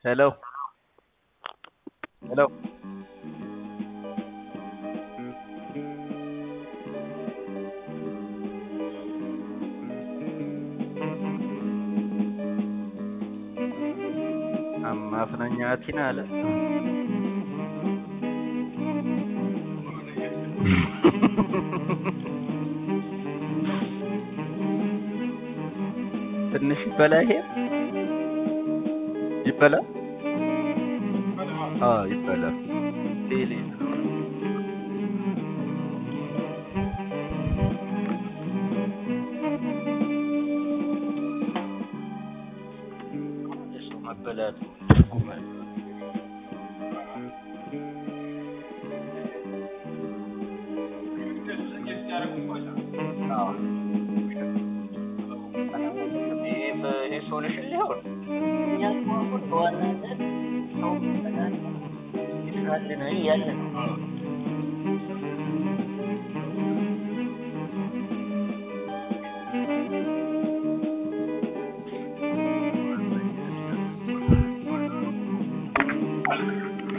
ሄሎ ሄሎ አማፍነኛቲን አለ ትንሽ ይበላ ይሄ ይበላ አዎ ይበላ ቴሌ እሱ መበላቱ ትርጉም አለው። አዎ። ይሄ በ- ይሄ ሶሉሽን ሊሆን እኛ እኮ አሁን በዋናነት ሰው ይበላል ይስራልን እያለ ነው።